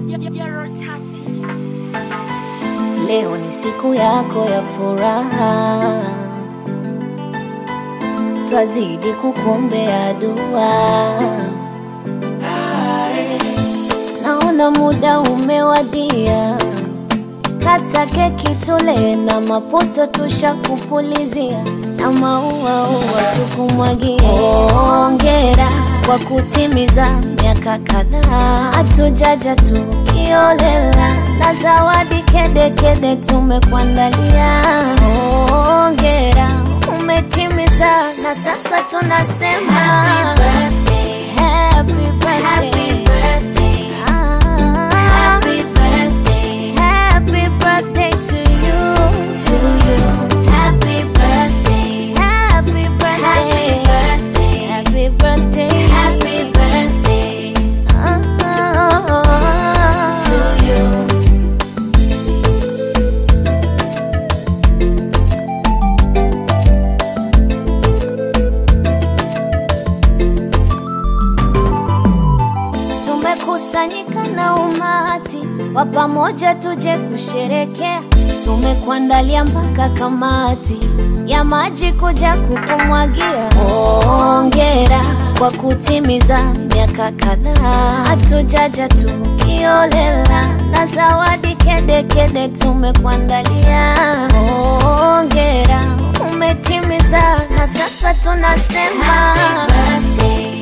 Leo ni siku yako ya furaha, twazidi kukuombea dua. Naona muda umewadia, kata keki tule na maputo tushakupulizia na maua ua tukumwagie. Hongera kwa kutimiza miaka kadhaa, hatujaja tukiolela na zawadi kede kede tumekuandalia. Hongera umetimiza, na sasa tunasema happy birthday, happy birthday, happy birthday. Happy birthday, happy birthday to you, to you. Happy birthday, happy birthday, happy birthday, happy birthday, happy birthday to you. Tumekusanyika na umati wa pamoja, tuje kusherekea. Tumekuandalia mpaka kamati ya maji kuja kukumwagia. Hongera kwa kutimiza miaka kadhaa, hatujaja tukiolela na zawadi kede kede tumekuandalia. Hongera umetimiza, na sasa tunasema happy birthday.